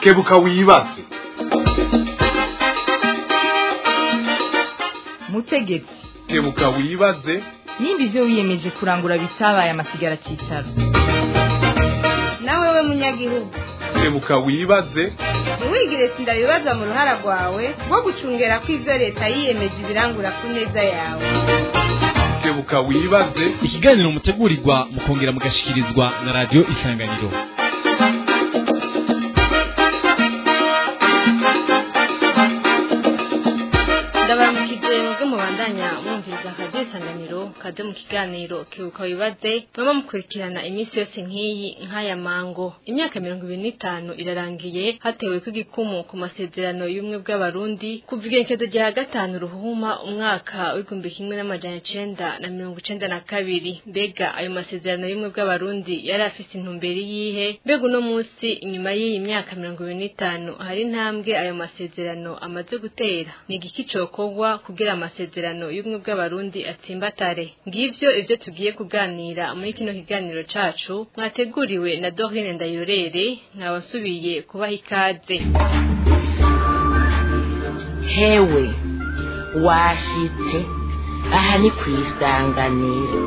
kebuka wibaze mutegetsi kebuka wibaze nimba ibyo wiyemeje kurangura bitabaye amasigara cyicaro nawe we munyagihugu kebuka wibaze ntiwigire sindabibaza mu ruhara rwawe rwo gucungera ko ibyo leta yiyemeje ibirangura ku neza yawe kebuka wibaze ikiganiro mutegurirwa mukongera mugashikirizwa na radiyo isanganiro ndabaramukije mwebwe mubandanya mwumviriza radiyo isanganiro kaze mu kiganiro kebuka wibaze baba mukurikirana iminsi yose nk'iyi nk'aya mango imyaka mirongo ibiri n'itanu irarangiye hatewe ko igikumu ku masezerano y'ubumwe bw'abarundi kuva igerekezo rya gatanu ruhuma umwaka w'igihumbi kimwe n'amajana icenda na mirongo icenda na kabiri mbega ayo masezerano y'ubumwe bw'abarundi yari afise intumbero yihe mbega uno munsi inyuma y'iyi myaka mirongo ibiri n'itanu hari intambwe ayo masezerano amaze gutera ni igiki cokorwa kugira amasezerano y'ubumwe bw'abarundi atsimbatare ngivyo ivyo tugiye kuganira muri kino kiganiro cacu mwateguriwe na Dorine Ndayirorere nkaba nsubiye kubaha ikaze hewe washitse aha ni ku isanganiro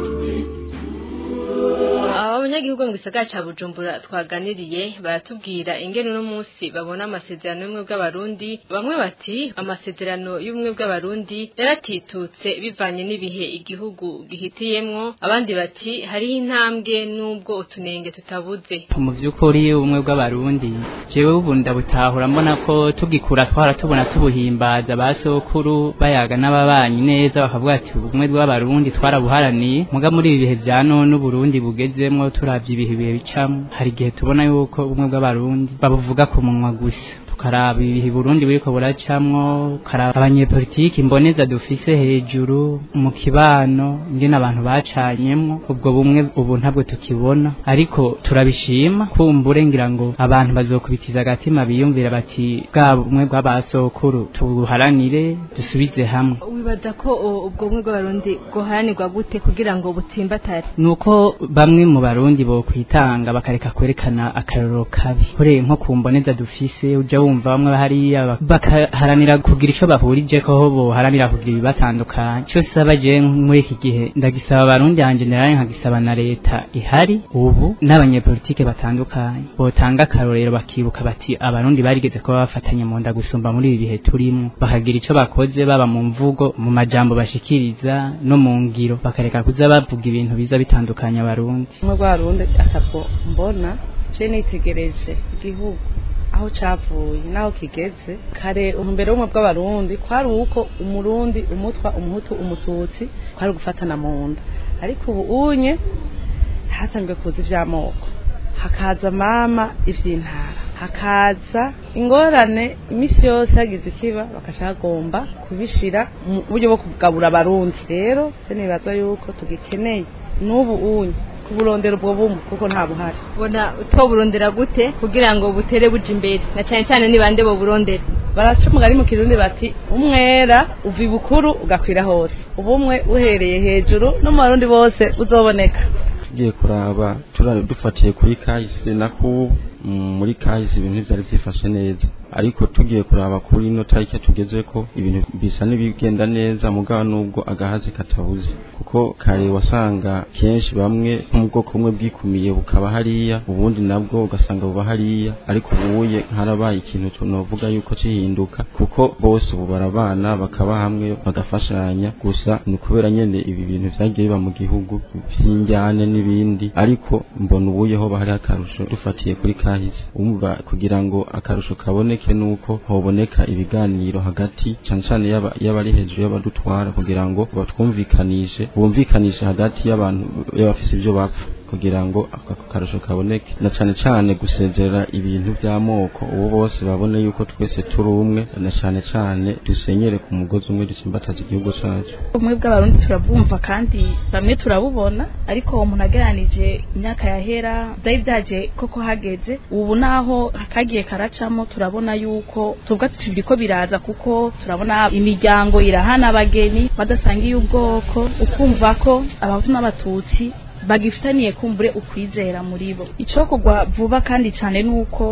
aba banyagihugu mu gisagara ca Bujumbura twaganiriye baratubwira ingene uno munsi babona amasezerano y'ubumwe bw'abarundi bamwe bati amasezerano y'ubumwe bw'abarundi yaratitutse bivanye n'ibihe igihugu gihitiyemwo abandi bati hariho intambwe n'ubwo utunenge tutabuze mu by'ukuri ubumwe bw'abarundi jewe ubu ndabutahura mbona ko tugikura twara tubona tubuhimbaza ba sokuru bayaga n'ababanyi neza bakavuga ati ubumwe bw'abarundi twarabuharaniye muga muri ibi bihe vya none uburundi bugezemwo turavye ibihe bihe bicamwo hari igihe tubona yuko ubumwe bw'abarundi babuvuga ku munwa gusa tukaraba ibihe Burundi buriko buracamwo ukaraba abanyepolitiki imboneza dufise hejuru mu kibano ingene abantu bacanyemwo ubwo bumwe ubu ntabwo tukibona ariko turabishima kumbure ngira ngo abantu bazokubitiza agatima biyumvira bati bwa bumwe bw'abasokuru tubuharanire dusubize hamwe wibaza ko ubwo bumwe bw'abarundi bwoharanirwa gute kugira ngo butsimbatare nuko bamwe mu barundi bo kwitanga bakareka kwerekana akarorero kabi ure nko kumboneza dufise uja wumva bamwe hariya bakaharanira kugira ico bahurije ko ho boharanira kugira ibibatandukanye cyo saba je muri iki gihe ndagisaba abarundi hanje naraye nkagisaba na leta ihari ubu n'abanyepolitike batandukanye botanga akarorero bakibuka bati abarundi barigeze kuba bafatanye mu nda gusumba muri ibi bihe turimo bakagira ico bakoze baba mu mvugo mu majambo bashikiriza no mu ngiro bakareka kuza bavuga ibintu biza bitandukanya abarundi umwe bw'abarundi atabwo mbona je nitegereje igihugu aho cavuye naho kigeze kare umbere w'umwe bw'abarundi kwari uko umurundi umutwa umuhutu umututsi kwari gufatana mu nda ariko ubu unye hatangiye kuza ivy'amoko hakaza mama ivy'intara hakaza ingorane imisi yose hagize ikiba bakaca bagomba kubishira mu buryo bwo kugabura abarundi rero se nibaza yuko tugikeneye n'ubu unye kuburondera ubwo bumwe kuko nta buhari ubona utoburondera gute kugira ngo butere buja imbere na cyane cyane ni bande boburondera baraca umugani mu kirundi bati umwera uva ibukuru ugakwira hose ubumwe uhereye hejuru no mu barundi bose uzoboneka tugiye kuraba turari dufatiye kuri kahise na kubu muri kahise ibintu vyari vyifashe neza ariko tugiye kuraba kuri ino tariki tugeze ko ibintu bisa n'ibigenda neza mugabo nubwo agahaze katabuze kuko kare wasanga kenshi bamwe mu bwoko bumwe bwikumiye bukaba hariya ubundi nabwo ugasanga buba hariya ariko ubuye harabaye ikintu tunovuga yuko cihinduka kuko bose ubu barabana bakaba hamwe bagafashanya gusa ni kubera nyene ibi bintu vyagiye biba mu gihugu vy'injyane n'ibindi ariko mbona ubuyeho bahari akarusho dufatiye kuri kahise umva kugira ngo akarusho kaboneke nuko hoboneka ibiganiro hagati cyane cyane y'abari hejuru y'abadutwara kugira ngo batwumvikanishe bumvikanishe hagati y'abantu y'abafise ibyo bapfa kugira ngo ako karusho kaboneke na cyane cyane gusezerera ibintu by'amoko ubu bose babone yuko twese turi umwe na cyane cyane dusenyere ku mugozi umwe dusimbataza igihugu cyacu ubumwe bw'abarundi turabwumva kandi bamwe turabubona ariko umuntu ageranije imyaka yahera byari byaje koko hageze ubu naho kagiye karacamo turabona yuko tuvuga tuti biriko biraza kuko turabona imiryango irahana abageni badasangiye ubwoko ukumva ko abahutu n'abatutsi bagifitaniye kumbure ukwizera muri bo icyo kugwa vuba kandi cyane nuko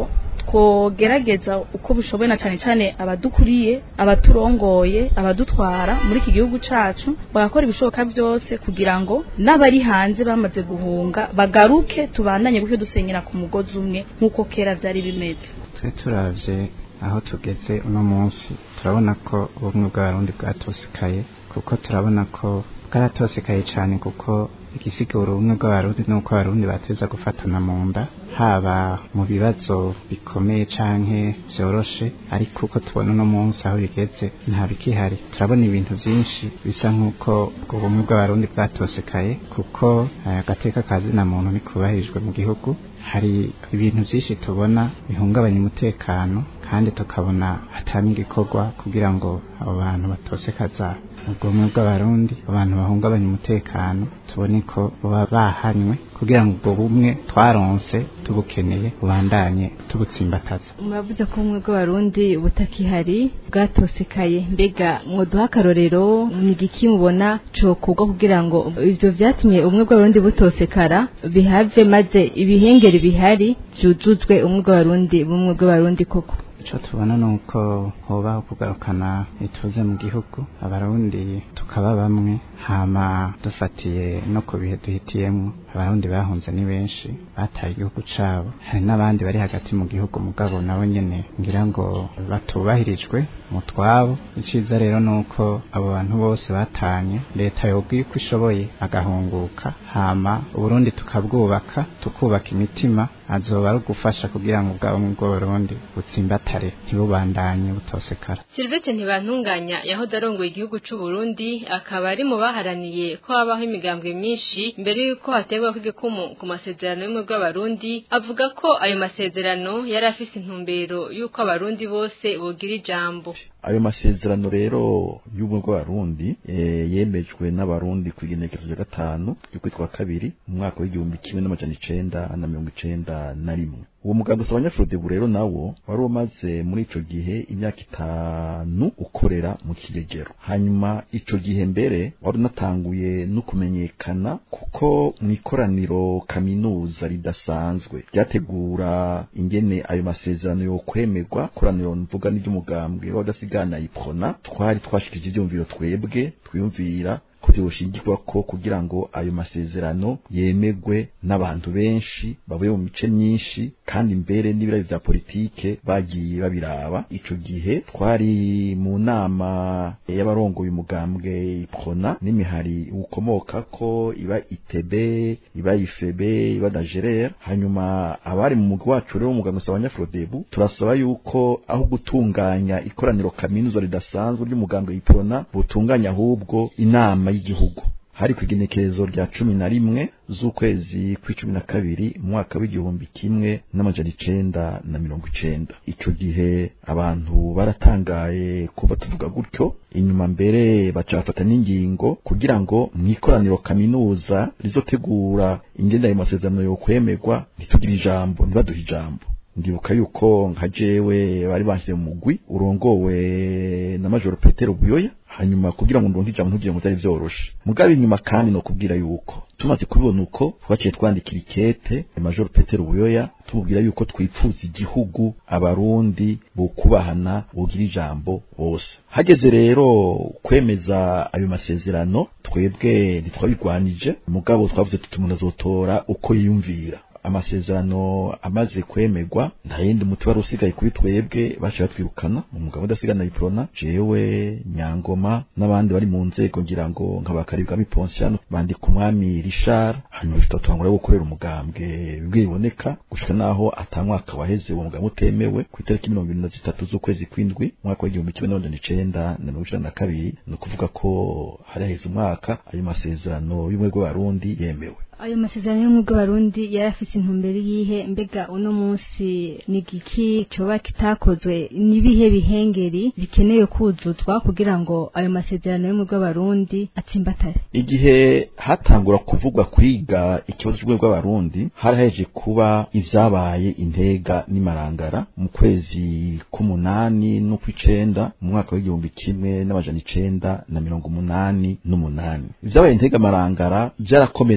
twogerageza uko bishoboye na cyane cyane abadukuriye abaturongoye abadutwara muri iki gihugu cacu bagakora ibishoboka byose kugira ngo n'abari hanze bamaze guhunga bagaruke tubandanye gutyo dusenyera ku mugozi umwe nk'uko kera byari bimeze twe turavye aho tugeze uno munsi turabona ko ubumwe bw'abarundi bwatosekaye kuko turabona ko bwaratosekaye cyane kuko igisigura ubumwe bw'abarundi nuko abarundi bateza gufatana mu nda haba mu bibazo bikomeye canke vyoroshe ariko uko tubona uno munsi aho bigeze nta bikihari turabona ibintu vyinshi bisa nk'uko ubwo bumwe bw'abarundi bwatosekaye kuko eh, agateka kazina muntu ntikubahirijwe mu gihugu hari ibintu vyinshi tubona bihungabanya umutekano kandi tukabona hatari igikorwa kugira ngo abo bantu batosekaza ubwumwe bw'abarundi abantu bahungabanya umutekano tubone ko baba bahanywe kugira ngo ubwo bumwe twaronse tubukeneye bubandanye tubutsimbataza muravuze ko ubumwe bw'abarundi butakihari bwatosekaye mbega mwoduha akarorero ni igiki mubona cokorwa kugira ngo ivyo vyatumye ubumwe bw'abarundi butosekara bihave maze ibihengeri bihari vyuzuzwe ubumwe bw'abarundi bumwe bw'abarundi koko ico tubona nuko hobaho kugarukana ituze mu gihugu abarundi tukaba bamwe hama dufatiye no ku bihe duhitiyemo abarundi bahunze ni benshi bataye igihugu cabo hari n'abandi bari hagati mu gihugu mugabo nabo nyene ngira ngo batubahirijwe mu twabo iciza rero nuko abo bantu bose batanye leta yobwiye uko ishoboye agahunguka hama uburundi tukabwubaka tukubaka imitima azoba ari ugufasha kugira ngo ubwabo mu bw'uburundi butsimbatare ntibubandanye butosekara Sylvette ntibantunganya yahoze arongoye igihugu c'u Burundi akaba ari mu baharaniye ko habaho imigambwe myinshi mbere yuko hategwa kw'igikumu ku masezerano y'umwe bw'abarundi avuga ko ayo masezerano yari afise intumbero yuko abarundi bose bogira ijambo ayo masezerano rero y'ubumwe bw'abarundi eh, yemejwe n'abarundi ku igenekerezo rya gatanu ry'ukwitwa kabiri mu mwaka w'igihumbi kimwe n'amajana icenda na mirongo icenda na rimwe uwo mugambi usaba abanyafurodebu rero nawo wari umaze muri ico gihe imyaka itanu ukorera mu kigegero hanyuma ico gihe mbere wari unatanguye no kumenyekana kuko mu ikoraniro kaminuza ridasanzwe ryategura ingene ayo masezerano yo kwemerwa koraniro mvuga n'iry'umugambwe w'agasigana iprona twari twashikije ivyumviro twebwe twiyumvira ko vyoshingirwa ko kugira ngo ayo masezerano yemegwe n'abantu benshi bavuye mu mice myinshi kandi mbere n'ibirayi vya politike bagiye babiraba ico gihe twari mu nama y'abarongoye umugambwe iprona n'imihari ukomoka ko iba itebe iba ifebe iba dagerere hanyuma abari mu mugwi wacu rero umugambwe usaba abanyafrodebu turasaba yuko aho gutunganya ikoraniro kaminuza ridasanzwe ry'umugambwe iprona butunganya ahubwo inama y'igihugu hari ku igenekerezo rya cumi na rimwe z'ukwezi kw'icumi na kabiri mu mwaka w'igihumbi kimwe n'amajana icenda na mirongo icenda ico gihe abantu baratangaye kuba tuvuga gutyo inyuma mbere baca bafata n'ingingo kugira ngo mu ikoraniro kaminuza rizotegura ingenda ayo masezerano yo kwemerwa ntitugire ijambo ntibaduhe ijambo ndibuka yuko nka jewe bari banshyize mu mugwi urongowe na majoro petero buyoya hanyuma kugira ngo ndonke ijambo ntugire ngo byari vyoroshe mugabe inyuma kandi no kubwira yuko tumaze kubibona uko twaciye twandikira ikete majoro petero buyoya tumubwira yuko twipfuza igihugu abarundi bukubahana bugira ijambo bose hageze rero kwemeza ayo masezerano twebwe ntitwabigwanije mugabo twavuze tuti umuntu azotora uko yiyumvira amasezerano amaze kwemerwa nta yindi muti wari usigaye kuri twebwe baciye batwirukana mu mugabo udasigana iprona jewe nyangoma n'abandi bari mu nzego ngira ngo nk'abakaribwamo iponsiano bandika umwami richard hanyuma tutatangura gukorera umugambwe bimwe biboneka gushika naho atamwaka waheze uwo mugambwe utemewe ku itariki mirongo ibiri na zitatu z'ukwezi kw'indwi umwaka w'igihumbi kimwe n'amajana icenda na mirongo icenda na kabiri ni ukuvuga ko hari haheze umwaka ayo masezerano y'ubumwe bw'abarundi yemewe ayo masezerano y'ubumwe bw'abarundi yari afite intumbero yihe mbega uno munsi ni igiki coba kitakozwe n'ibihe bihengeri bikenewe kuzuzwa kugira ngo ayo masezerano y'ubumwe bw'abarundi atsimbatare igihe hatangura kuvugwa kwiga ikibazo cy'ubumwe bw'abarundi hari haje kuba ivyabaye intega n'imarangara mu kwezi k'umunani n'ukw'icenda mu mwaka w'igihumbi kimwe n'amajana icenda na mirongo umunani n'umunani ivyabaye intega marangara vyarakomerekeje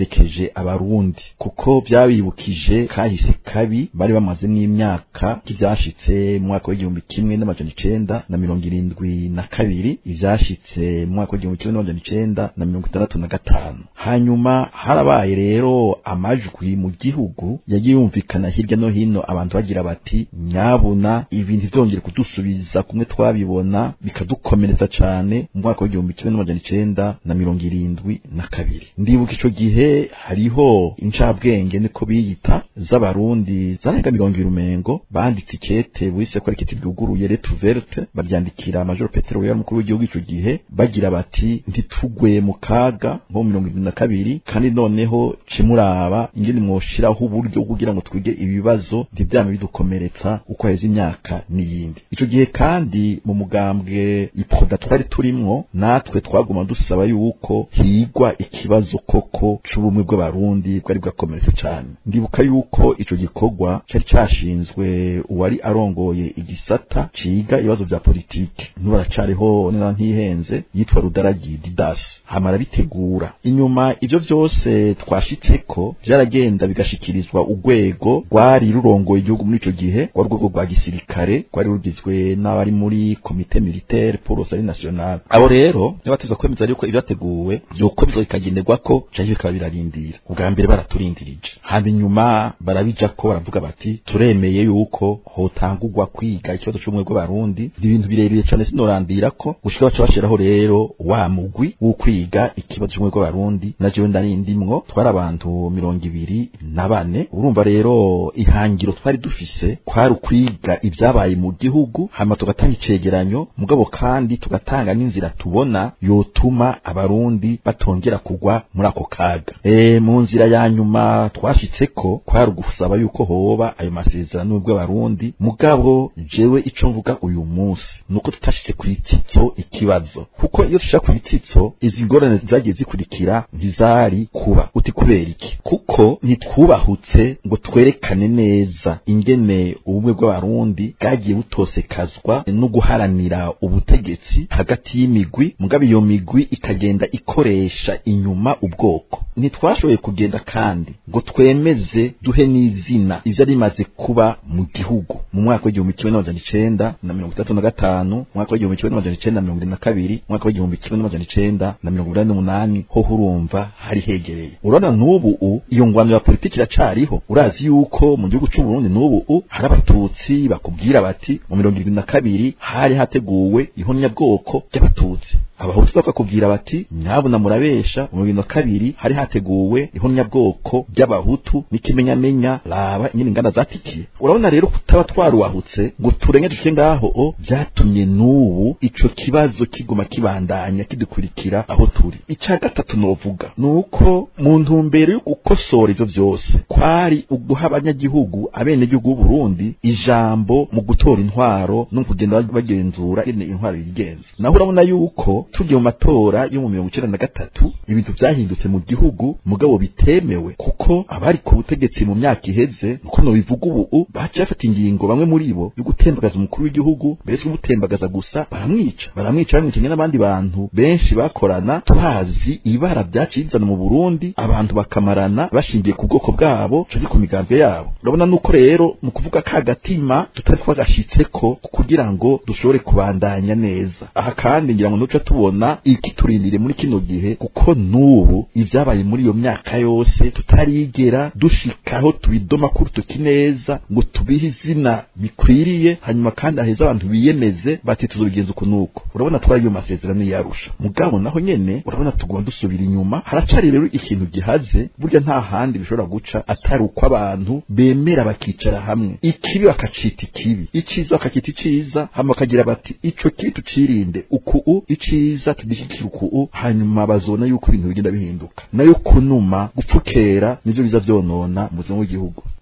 abarundi kuko byabibukije kahise kabi bari bamaze n'imyaka ivyashitse mu mwaka w'igihumbi kimwe n'amajana icenda na mirongo irindwi na kabiri ivyashitse mu mwaka w'igihumbi kimwe n'amajana icenda na mirongo itandatu na gatanu hanyuma harabaye rero amajwi mu gihugu yagiye yumvikana hirya no hino abantu bagira bati nyabuna ibintu vyongere kudusubiza kumwe twabibona bikadukomeretsa cane mu mwaka w'igihumbi kimwe n'amajana icenda na mirongo irindwi na kabiri ndibuka ico gihe hariho incabwenge niko biyita z'abarundi zarenga mirongo ibiri umengo banditse ikete bise ko ari ikete ryuguruye lettre verte baryandikira major petero yari umukuru w'igihugu ico gihe bagira bati ntitugwe mu kaga nko mirongo irindwi na kabiri kandi noneho cimuraba ingene mwoshiraho uburyo kugira ngo twige ibibazo ntivyame bidukomeretsa uko heza imyaka n'iyindi ico gihe kandi mu mugambwe iproda twari turimwo natwe twaguma dusaba yuko higwa ikibazo koko c'ubumwe bw'abarundi bwari bwakomeretse cane ndibuka yuko ico gikorwa cari cashinzwe uwari arongoye igisata ciga ibibazo vya politike ntibaracariho nena ntihenze yitwa rudaragi didas hamara bitegura inyuma ivyo vyose twashitseko vyaragenda bigashikirizwa urwego rwari rurongoye igihugu muri ico gihe rwa rwego rwa gisirikare rwari rugizwe n'abari muri komite militaire pour le salut national abo rero niba tuza kwemeza yuko ivyateguwe vyokomezwa bikagenderwako canke bikaba birarindira ubwa mbere baraturindirije hama inyuma barabijako baravuga bati turemeye yuko hotangurwa kwiga ikibazo c'ubumwe bw'abarundi ni ibintu birebire cane sinorandirako gushika baca bashiraho rero wa mugwi wo kwiga ikibazo c'ubumwe bw'abarundi na jewe ndari ndimwo twari abantu mirongo ibiri na bane urumva rero ihangiro twari dufise kwari ukwiga ivyabaye mu gihugu hama tugatanga icegeranyo mugabo kandi tugatanga n'inzira tubona yotuma abarundi batongera kugwa muri ako kaga e, mu nzira ya nyuma twashitseko kwari ugusaba yuko hoba ayo masezerano y'ubw'abarundi mugabo jewe ico mvuga uyu munsi nuko tutashitse kuri titso ikibazo kuko iyo tushaka kuri titso izi ngorane zagiye zikurikira ntizari kuba uti kubera iki kuko ntitwubahutse ngo twerekane neza ingene ubumwe bw'abarundi bwagiye butosekazwa no guharanira ubutegetsi hagati y'imigwi mugabo iyo migwi ikagenda ikoresha inyuma ubwoko ntitwashoboye kugenda kandi ngo twemeze duhe n'izina ivyo rimaze kuba mu gihugu mu mwaka w'igihumbi kimwe n'amajana icenda na mirongo itatu na gatanu mu mwaka w'igihumbi kimwe n'amajana icenda na mirongo irindwi na kabiri mu mwaka w'igihumbi kimwe n'amajana icenda na mirongo inani n'umunani ho urumva hari hegereye urabona n'ubu u iyo ngwano ya politiki iracariho urazi yuko mu gihugu c'uburundi n'ubu u hari abatutsi bakubwira bati mu mirongo irindwi na kabiri hari hateguwe ihonyabwoko ry'abatutsi abahutu bakakubwira bati nyabuna murabesha mu bibiri na kabiri hari hateguwe ihonyabwoko ry'abahutu n'ikimenyamenya raba ingene inganda zatikiye urabona rero kutaba twaruwahutse ngo turenge duke ngaho o vyatumye n'ubu ico kibazo kiguma kibandanya kidukurikira aho turi ica gatatu novuga nuko mu ntumbero yo gukosora ivyo vyose kwari uguha abanyagihugu abenegihugu b'uburundi ijambo mu gutora intwaro no kugenda bagenzura ingene intwaro yigenza naho urabona yuko tugiye mu matora yo mu mirongo icenda na gatatu ibintu vyahindutse mu gihugu mugabo bitemewe kuko abari ku butegetsi mu myaka iheze nuko nobivuga ubu baciye bafata ingingo bamwe muri bo yo gutembagaza umukuru w'igihugu mbere si gutembagaza gusa baramwica baramwica bamwicanye n'abandi bantu benshi bakorana tuhazi ibara vyaciye bizana mu Burundi abantu bakamarana bashingiye ku bwoko bwabo canke ku migambwe yabo urabona nuko rero mu kuvuga ka gatima tutari twagashitseko kugira ngo dushobore kubandanya neza aha kandi ngira ngo nuca tubona ikiturindire muri kino gihe kuko n'ubu ivyabaye muri iyo myaka yose tutarigera dushikaho tubidoma kurutuki neza ngo tubihe izina bikwiriye hanyuma kandi aheza abantu biyemeze bati tuzobigenza uku nuko urabona twari iyo masezerano yarusha mugabo naho nyene urabona tugomba dusubira inyuma haracari rero ikintu gihaze burya nta handi bishobora guca atari uko abantu bemera bakicara hamwe ikibi bakacita ikibi iciza bakacita iciza hama bakagira bati ico kibi tucirinde uku iciza tudishyikira uku hanyuma bazona yuko ibintu bigenda bihinduka nayo kunuma gupfukera nivyo biza vyonona mu buzima bw'igihugu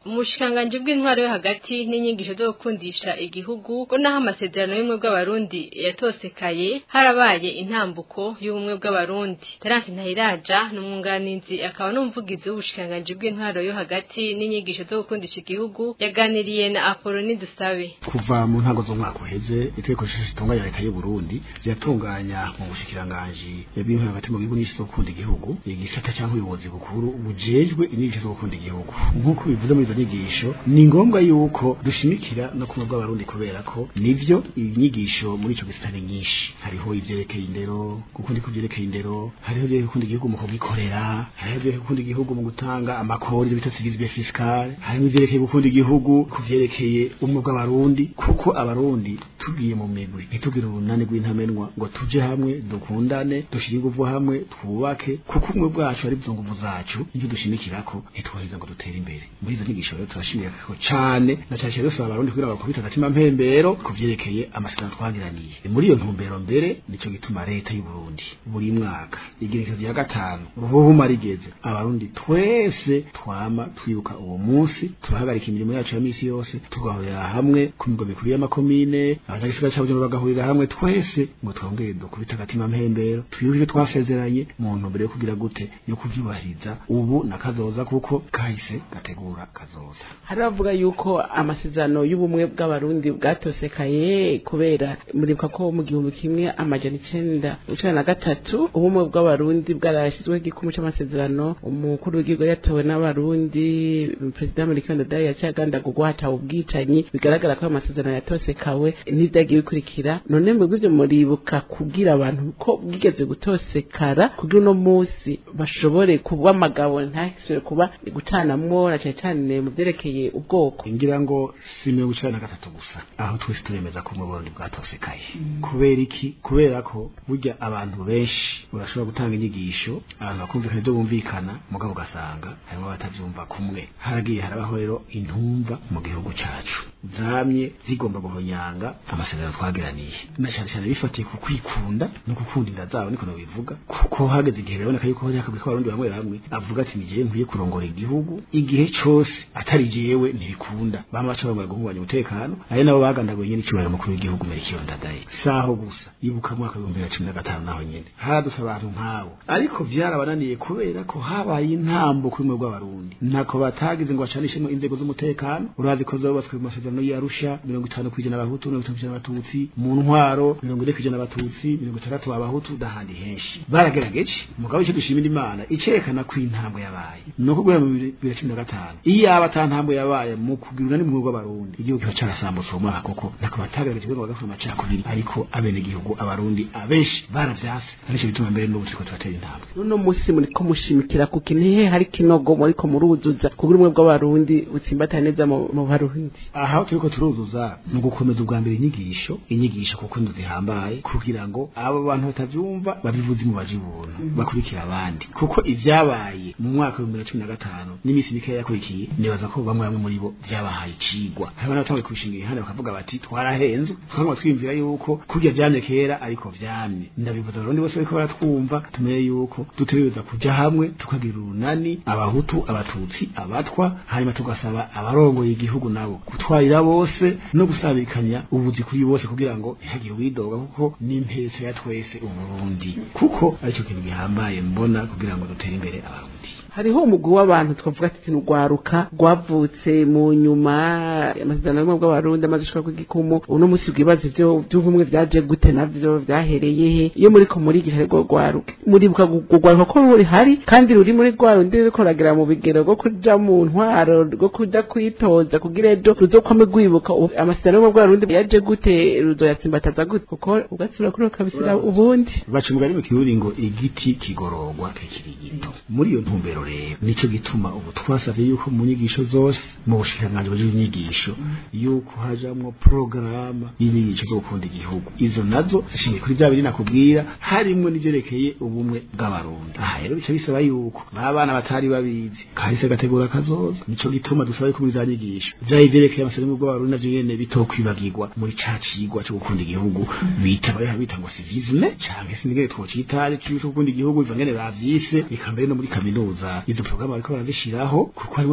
umushikanganje bw'intwaro yo hagati n'inyigisho zo gukundisha igihugu ngo naho amasezerano y'ubumwe bw'abarundi yatosekaye harabaye intambuko y'ubumwe bw'abarundi Terence Ntahiraja n'umwunganizi akaba n'umuvugizi w'ubushikanganje bw'intwaro yo hagati n'inyigisho zo gukundisha igihugu yaganiriye na Apoloni Dusabe kuva mu ntango z'umwaka uheze itegeko shingiro ritunganya leta y'u Burundi ryatunganya mu bushikiranganje yabintu hagati mu gihugu n'isho gukunda igihugu igisata cyangwa ubuyobozi bukuru bujejwe inyigisho zo gukunda igihugu nk'uko bivuze muri izo nyigisho ni ngombwa yuko dushimikira no kumwe bw'abarundi kubera ko nivyo inyigisho muri ico gisata ni nyinshi hariho ivyerekeye indero gukunda ko vyerekeye indero hariho ivyerekeye gukunda igihugu mu kugikorera hariho ivyerekeye gukunda igihugu mu gutanga amakori bita civisme fiscale hariho ivyerekeye gukunda igihugu ku vyerekeye umwe bw'abarundi kuko abarundi tugiye mu migwi ntitugire urunani rw'intamenwa ngo tuje hamwe dukundane dushire inguvu hamwe twubake kuko umwe bwacu ari byo nguvu zacu ivyo dushimikirako ntitwoheza ngo dutere imbere muri izo nyigisho rero turashimira ko cane na cyane cyane dusaba abarundi kugira bakubita agatima mpembero ku vyerekeye amasezerano twagiraniye muri iyo ntumbero mbere nico gituma leta y'u Burundi buri mwaka igerekezo rya gatanu ruhuhuma rigeze abarundi twese twama twibuka uwo munsi turahagarika imirimo yacu ya misi yose tugahurira hamwe ku migo mikuru y'amakomine abanyagisagara ca Bujumbura bagahurira hamwe twese ngo twongere dukubita agatima mpembero twibuke twasezeranye mu ntumbero yo kugira gute yo kuvyubahiriza ubu na kazoza kuko kahise gategura kazoza hari bavuga yuko amasezerano y'ubumwe bw'abarundi bwatosekaye kubera muribuka ko mu gihumbi kimwe amajana icenda icenda na gatatu ubumwe bw'abarundi bwarashyizweho igikumu c'amasezerano umukuru w'igihugu yatowe n'abarundi perezida Melchior Ndadaye yaciye agandagurwa hatawe ubwicanyi bigaragara ko ayo masezerano yatosekawe n'ivyagiye bikurikira none mwebwe ivyo muribuka kugira abantu ko bwigeze gutosekara kugira uno musi bashobore kuba amagabo ntahisure kuba gucanamwo na cane cane mu vyerekeye ubwoko ngira ngo si mirongo icenda na gatatu gusa aho twese turemeza ko Burundi bwatosekaye kubera iki kubera ko burya abantu benshi urashobora gutanga inyigisho abantu bakumvikana ibyo bumvikana mugabo ugasanga harimo abatavyumva kumwe haragiye harabaho rero intumva mu gihugu cacu zamye zigomba guhonyanga amasezerano twagiraniye na cyane cyane bifatiye ku kwikunda no gukunda inda zabo niko bivuga kuko hageze igihe biraboneka yuko yakabwi ko abarundi bamwe bamwe avuga ati nigiye nkwiye kurongora igihugu igihe cose atari jewe ntibikunda bama baca bamara guhungabanya umutekano ari nabo bagandaguye nyene icubahiro mukuru w'igihugu Melchior Ndadaye saho gusa ibuka mu mwaka w'ibihumbi bibiri na cumi na gatanu naho nyene haradusa abantu nk'abo ariko vyarabananiye kubera ko habaye intambo kuri mwe bw'abarundi ntako batagize ngo bacanishemo inzego z'umutekano urazi ko zubatswe mu masezerano y'Arusha mirongo itanu kwijana abahutu mirongo itanu kwijana abatutsi mu ntwaro mirongo ine kwijana abatutsi mirongo itandatu abahutu n'ahandi henshi baragerageje mugabo icyo dushimira imana icerekana ko intambo yabaye ni uko guhera mu bibiri na cumi na gatanu iyo aba ata ntambo yabaye mu kugira unani mu bw'abarundi igihugu kiba carasambutse uwo mwaka koko ntako batagaragaje ngo bagakora amacakubiri ariko abenegihugu abarundi abenshi baravyase arico bituma mbere n'ubu turiko turatera intambwe uno musi muriko mushimikira ku kintu hari kinogo muriko muruzuza kugira ubumwe bw'abarundi butsimbatane neza mu mu barundi aha turiko turuzuza ni ugukomeza ubwa mbere inyigisho inyigisho kuko zihambaye kugira ngo abo bantu batavyumva babivuze mu baje ubuntu bakurikira abandi kuko ivyabaye mu mwaka w'ibihumbi bibiri na cumi na gatanu n'iminsi mikeya yakurikiye nibaza ko bamwe bamwe muri bo vyabahaye icigwa hariho n'abatanguye kubishingira ihande bakavuga bati twarahenzwe twagomba twiyumvira yuko kurya vyamye kera ariko vyamye ndabivuza abarundi bose bariko baratwumva tumenye yuko dutegereza kuja hamwe tukagira urunani abahutu abatutsi abatwa hanyuma tugasaba abarongoye igihugu nabo gutwarira bose no gusabikanya ubuzi kuri bose kugira ngo ntihagire uwidoga kuko n'impetso ya twese uburundi kuko aricyo kintu gihambaye mbona kugira ngo dutere imbere abarundi hariho umugwi w'abantu twavuga ati nurwaruka rwavutse mu nyuma amasezerano y'ubumwe bw'abarundi amaze gushika ku gikumu uno musi bwibaza ivyo vy'ubumwe vyaje gute navyo vyahereye he iyo muriko murigisha rwo rwaruka muribuka rwaruka ko ruri hari kandi ruri muri rwa rundi ruriko ruragira mu bigero rwo kuja mu ntwaro rwo kuja kwitoza kugira ejo ruzokwame rwibuka amasezerano y'ubumwe bw'abarundi yaje gute ruzoyatsimbataza gute kuko ubwatsi burakura kabisira ubundi baca umugani mu kirundi ngo igiti kigororwa kikiri gito muri iyo ntumbero rero nico gituma ubu twasavye yuko mu nyigisho zose mu bushikiranganji bujejwe inyigisho yuko hajamwo porogaramu y'inyigisho zo gukunda igihugu izo nazo zishingiye kuri vya biri nakubwira harimwo n'ivyerekeye ubumwe bw'abarundi aha rero bica bisaba yuko ba bana batari babizi kahise gategura kazoza nico gituma dusaba yuko muri za nyigisho vya ivyerekeye amasezerano bw'abarundi navyo nyene bitokwibagirwa muri ca cigwa co gukunda igihugu bita bariha bita ngo civisme canke sinigere twocita cyo gukunda igihugu biva ngene bavyise eka mbere no muri kaminuza izo porogaramu bariko barazishiraho kuko hari bageze muri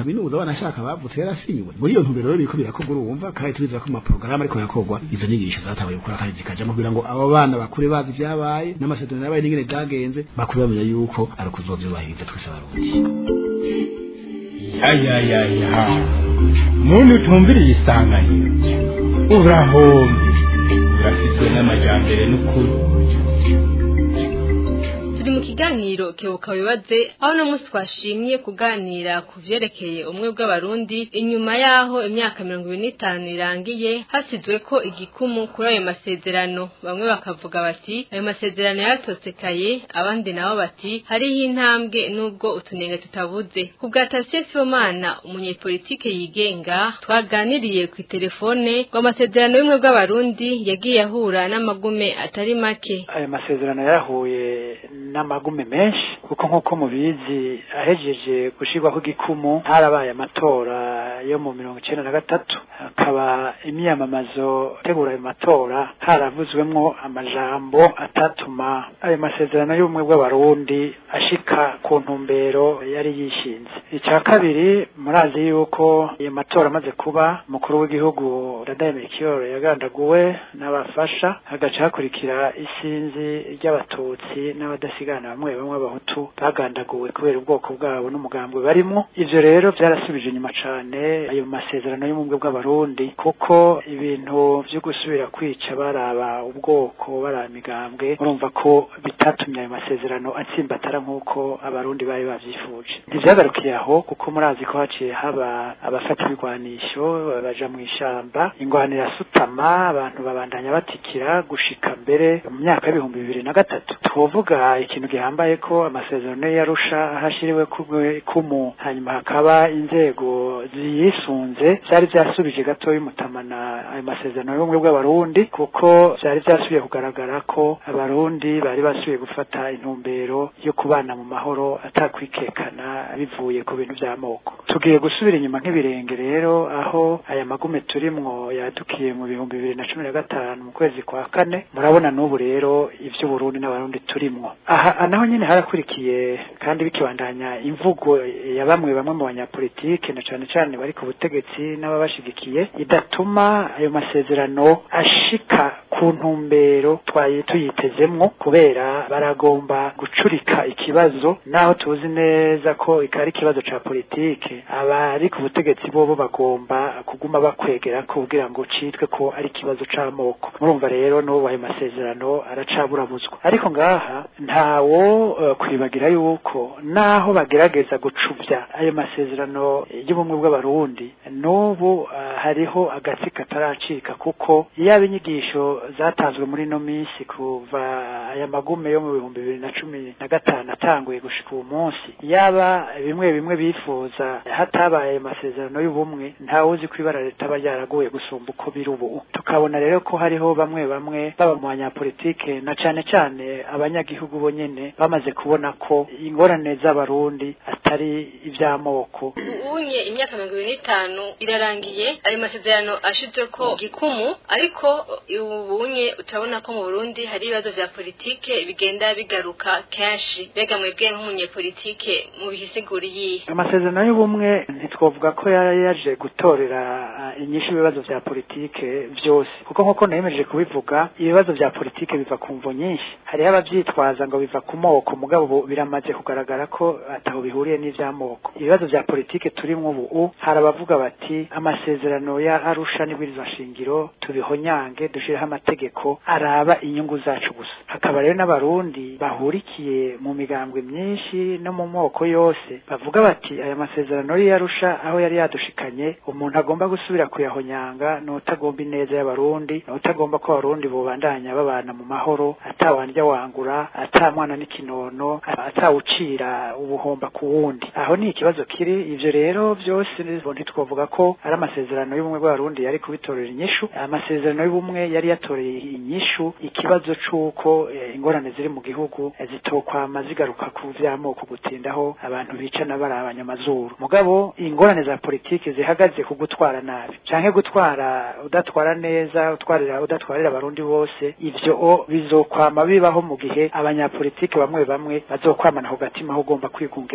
kaminuza banashaka bavutse yarasinywe muri iyo ntumbero rero biriko birakorwa urumva kandi turizera ko mu maporogaramu ariko yakorwa izo nyigisho zatabaye gukora kandi zikajamo kugira ngo abo bana bakure bazi ibyabaye n'amasezerano yabaye n'ingene byagenze bakure bamenya yuko ari ukuzovyubahiriza twese abarundi yayayaya muntu utumviriye isanganiro urahombye urafitwe n'amajambere n'ukuri turi mu kiganiro kebuka wibaze aho no munsi twashimye kuganira ku vyerekeye umwe bw'abarundi inyuma yaho imyaka mirongo ibiri n'itanu irangiye hasizwe ko igikumu kuri ayo masezerano bamwe bakavuga bati ayo masezerano yaratosekaye abandi nabo bati hariho intambwe nubwo utunenge tutabuze ku bwa Tasie Sibomana umunyepolitike yigenga twaganiriye ku telefone ngo amasezerano y'umwe bw'abarundi yagiye ahura n'amagume atari make ayo masezerano yarahuye n'amagume menshi kuko nk'uko mubizi ahejeje gushirwaho igikumu harabaye amatora yo mu mirongo icenda na gatatu hakaba imyamamazo itegura ayo matora haravuzwemwo amajambo atatuma ayo masezerano y'ubumwe bw'abarundi ashika ku ntumbero yari yishinze icya kabiri murazi yuko iyo matora amaze kuba umukuru w'igihugu Ndadaye Melchior yagandaguwe n'abafasha hagaca hakurikira isinzi ry'abatutsi n'abadasigana bamwe bamwe abahutu bagandaguwe kubera ubwoko bwabo n'umugambwe barimwo ivyo rero byarasubije inyuma cane ayo masezerano y'ubumwe bw'abarundi kuko ibintu vyo gusubira kwica baraba ubwoko baraba imigambwe urumva ko bitatumye ayo masezerano atsimbatara nk'uko abarundi bari bavyifuje ntivyagarukiye aho kuko murazi ko haciye haba abafata ibigwanisho baja mu ishamba ingwano irasutama abantu babandanya batikira gushika mbere mu myaka y'ibihumbi bibiri na gatatu twovuga ikintu gihambaye ko amasezerano yarusha hashiriwe kumu hanyuma hakaba inzego ziyisunze vyari vyasubije gatoya umutamana ayo masezerano y'ubumwe bw'abarundi kuko vyari vyasubiye kugaragara ko abarundi bari basubiye gufata intumbero yo kubana mu mahoro atakwikekana bivuye ku bintu vy'amoko tugiye gusubira inyuma nk'ibirenge rero aho aya magume turimwo yadukiye mu bihumbi bibiri na cumi na gatanu mu kwezi kwa kane murabona n'ubu rero ivy'uburundi n'abarundi turimwo aha naho nyene harakurikiye kandi bikibandanya imvugo ya bamwe bamwe mu banyapolitike na cane cane bari ku butegetsi n'ababashigikiye idatuma ayo masezerano ashika ku ntumbero twaye tuyitezemwo kubera baragomba gucurika ikibazo naho tuzi neza ko ikari ikibazo ca politike abari ku butegetsi bobo bagomba kuguma bakwegera kugira ngo citwe ko ari ikibazo c'amoko murumva rero n'ubu ayo masezerano aracaburabuzwa ariko ngaha ntawo uh, kwibagira yuko naho bagerageza gucuvya ayo masezerano y'ubumwe bw'abarundi n'ubu uh, hariho agatsi kataracika kuko yaba inyigisho zatanzwe muri no minsi kuva aya magume yo mu bihumbi bibiri na cumi na gatanu atanguye gushika uwo munsi yaba bimwe bimwe bifuza hatabaye ayo masezerano y'ubumwe ntawuzi ko ibara ritaba ryaraguye gusumba uko biri ubu tukabona rero ko hariho bamwe bamwe baba mu banyapolitike na cane cane abanyagihugu bo nyene bamaze kubona ko ingorane z'abarundi atari ivy'amoko unye imyaka mirongo ibiri n'itanu irarangiye ayo masezerano ashizwe ko gikumu ariko ubunye turabona ko mu Burundi hari ibibazo vya politike bigenda bigaruka kenshi bega mwebwe nk'umunyepolitike mu bihisiguriye amasezerano y'ubumwe ntitwovuga ko yari yaje gutorera inyishu ibibazo vya politike vyose kuko nk'uko nayemeje kubivuga ibibazo vya politike biva ku mvo nyinshi hariho abavyitwaza ngo biva ku moko mugabo biramaze kugaragara ko ataho bihuriye n'ivy'amoko ibibazo vya politike turimwo ubu hari abavuga bati amasezerano ya arusha n'ibwirizwa shingiro tubihonyange dushireho amategeko araba inyungu zacu gusa hakaba rero n'abarundi bahurikiye mu migambwe myinshi no mu moko yose bavuga bati aya masezerano y'arusha aho yari yadushikanye umuntu agomba gusubira kuyahonyanga n'utagomba ineza y'abarundi n'utagomba ko abarundi bobandanya babana mu mahoro atawandya wangura atamwana n'ikinono atawucira ubuhomba ku wundi aho ni ikibazo kiri ivyo rero vyose ntitwovuga ko ari amasezerano y'ubumwe bw'abarundi yari kubitorera inyishu amasezerano y'ubumwe yari yatoreye inyishu ikibazo c'uko eh, ingorane ziri mu gihugu eh, zitokwama zigaruka ku vy'amoko gutindaho abantu bicana bari abanyamazuru mugabo ingorane za politiki zihagaze ku gutwara nabi canke gutwara udatwara neza utwarira udatwarira abarundi bose ivyo o bizokwama bibaho mu gihe abanyapolitiki bamwe bamwe bazokwamana ku gatima aho ugomba kwigungira ko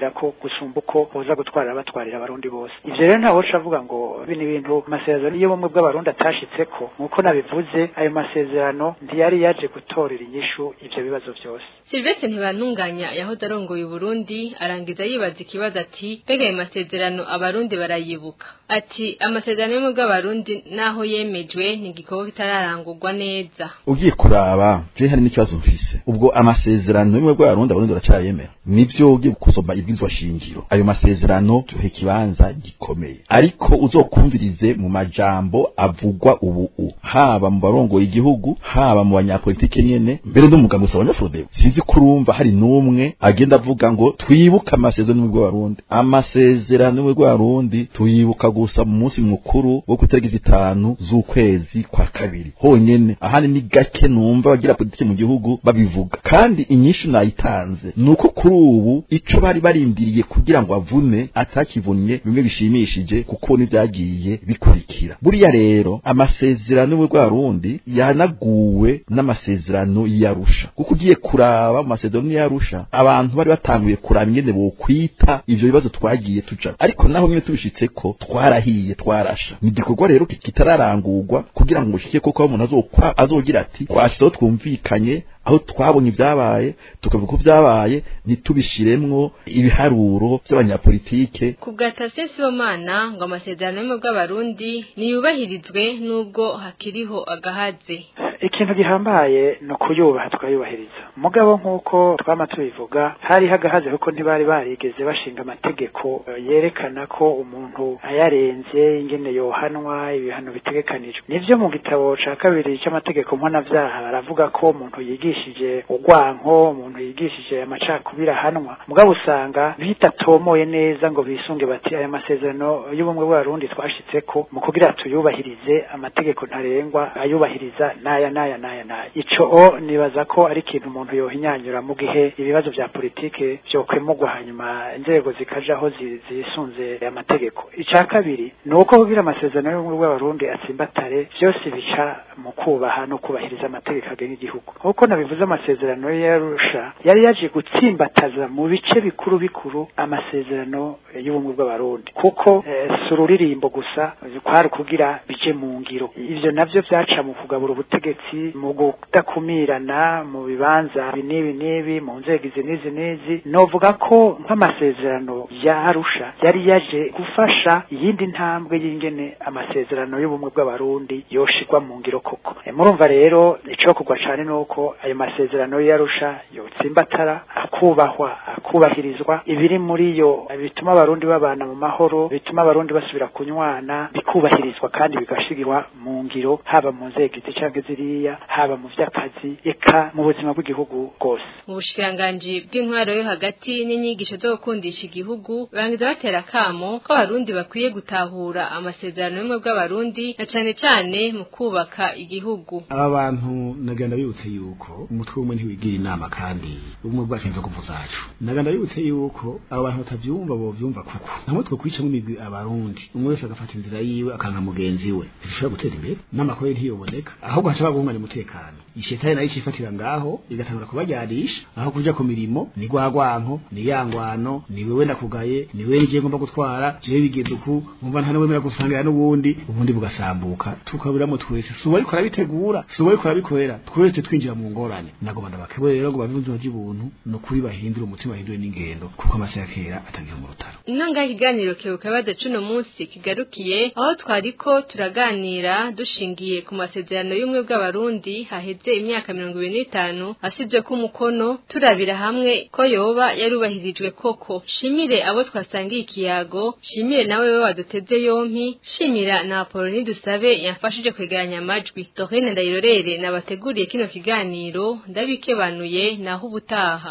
gusumba uko boza gutwara batwarira abarundi bose ivyo rero ntawe uca avuga ngo bino bintu amasezerano y'ubumwe bw'abarundi atashitseko nk'uko nabivuze ayo masezerano ntiyari yaje gutorera inyishu ivyo bibazo vyose Silvestre ntibantunganya yahoze arongoye Burundi arangiza yibaza ikibazo ati mbega ayo masezerano abarundi barayibuka ati amasezerano y'ubumwe bw'abarundi naho yemejwe ni igikorwa kitararangurwa neza ugiye kuraba je hari n'ikibazo mfise ubwo amasezerano y'ubumwe bw'abarundi abarundi baracayemera nivyo ugiye gusoma ibwirizwa shingiro ayo masezerano tuhe kibanza gikomeye ariko uzokumvirize mu majambo avugwa ubu u haba mu barongoye igihugu haba mu banyapolitike nyene mbere n'umugabo usaba abanyafrodebo sinzi kurumva hari n'umwe agenda avuga ngo twibuke amasezerano y'ubumwe bw'abarundi amasezerano y'ubumwe bw'abarundi tuyibuka gusa mu munsi mukuru wo ku itariki zitanu z'ukwezi kwa kabiri honyene ahandi ni gake numva abagira politike mu gihugu babivuga kandi inyishu nayitanze ni uko kuri ubu ico bari barindiriye kugira ngo avune atakivunnye bimwe bishimishije kuko n'ivyagiye bikurikira buriya rero amasezerano y'ubumwe bw'abarundi yanaguwe n'amasezerano y'arusha kuko ugiye kuraba mu masezerano y'arusha abantu bari batanguye kuraba ingene bokwita ivyo bibazo twagiye tuja ariko naho nyene tubishitseko twarahiye twarasha ni igikorwa rero kitararangurwa kugira ngo ushike koko aho umuntu azokwa azogira ati twashizeho twumvikanye aho twabonye ibyabaye tukavuga ko byabaye ntitubishiremwo ibiharuro by'abanyapolitike ku bwa Tasien Sibomana ngo amasezerano y'ubumwe bw'abarundi niyubahirizwe nubwo hakiriho agahaze ikintu gihambaye ni ukuyubaha tukayubahiriza mugabo nk'uko twama tubivuga hari hagahaze kuko ntibari barigeze bashinga amategeko yerekana ko umuntu ayarenze ingene yohanwa ibihano bitegekanijwe nivyo mu gitabo ca kabiri c'amategeko mpanavyaha baravuga ko umuntu yigishije urwanko umuntu yigishije amacakubiri ahanwa mugabo usanga bitatomoye neza ngo bisunge bati aya masezerano y'ubumwe bw'abarundi twashitseko mu kugira tuyubahirize amategeko ntarengwa ayubahiriza n'aya naya naya naya ico o nibaza ko ari ikintu umuntu yohinyanyura mu gihe ibibazo vya politike vyokwemurwa hanyuma inzego zikajaho zisunze amategeko ica kabiri ni uko kugira amasezerano y'ubumwe bw'abarundi atsimbatare vyose bica mu kubaha no kubahiriza amategeko agenga igihugu nk'uko nabivuze amasezerano yarusha yari yaje gutsimbataza mu bice bikuru bikuru amasezerano y'ubumwe bw'abarundi kuko si ururirimbo gusa kwari kugira bije mu ngiro ivyo navyo vyaca mu kugabura ubutegetsi mu kudakumirana mu bibanza n'ibi n'ibi mu nzego izi n'izi n'izi novuga ko nk'amasezerano ya arusha yari yaje gufasha iyindi ntambwe y'ingene amasezerano y'ubumwe bw'abarundi yoshirwa mu ngiro koko murumva rero ico kugwa cane nuko ayo masezerano y'arusha yotsimbatara akubahwa akubahirizwa ibiri muri yo bituma abarundi babana mu mahoro bituma abarundi basubira kunywana bikubahirizwa kandi bigashigirwa mu ngiro haba mu nzego izi canke ziriya haba mu vy'akazi eka mu buzima bw'igihugu bwose mu bushikiranganji bw'intwaro yo hagati n'inyigisho zo gukundisha igihugu barangiza batera kamo ko abarundi bakwiye gutahura amasezerano y'ubumwe bw'abarundi na cane cane mu kubaka igihugu aba bantu nagenda bibutse yuko umutwe umwe ntiwigira inama kandi ubumwe bwacu nzo kuvu zacu naganda bibutse yuko abo bantu batavyumva bo vyumva kuko namwe twe kwicamo imigwi abarundi umwe wese agafata inzira yiwe akanka mugenzi we ntishobora gutera imbere n'amakore ntiyoboneka ahubwo haca bagumana umutekano ishetani nayo icifatira ngaho igatangura kubajyarisha aho kuja ku mirimo ni gwagwanko ni yangwano ni wewe ndakugaye ni wewe nije ngomba gutwara jewe bigeze uku umva nta wemera gusangira n'ubundi ubundi bugasambuka tukabiramo twese si uwariko arabitegura si uwariko arabikorera twese twinjira mu ngorane nagomba ndabakebwe rero ngo bave mu buzima bw'ibuntu ni ukuri bahindure umutima bahindure n'ingendo kuko amase ya kera atagira mu rutaro inanga ikiganiro kebuka bada cuno munsi kigarukiye aho twariko turaganira dushingiye ku masezerano y'umwe bw'abarundi haheze imyaka mirongo ibiri n'itanu asibye ko umukono turabira hamwe ko yoba yarubahirijwe koko shimire abo twasangiye ikiyago shimire nawe we waduteze yompi shimira na Apoloni dusabe yafashije kwegeranya amajwi Dorine Ndayirorere nabateguriye kino kiganiro ndabikebanuye naho ubutaha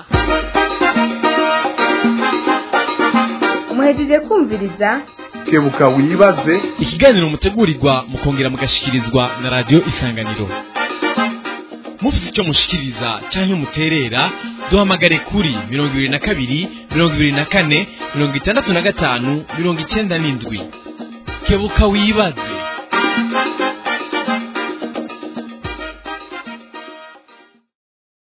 muhejeje kumviriza kebuka wibaze ikiganiro mutegurirwa mukongera mugashikirizwa na radio isanganiro mufite icyo mushikiriza cyangwa muterera duhamagare kuri mirongo ibiri na kabiri mirongo ibiri na kane mirongo itandatu na gatanu mirongo icyenda n'indwi kebuka wibaze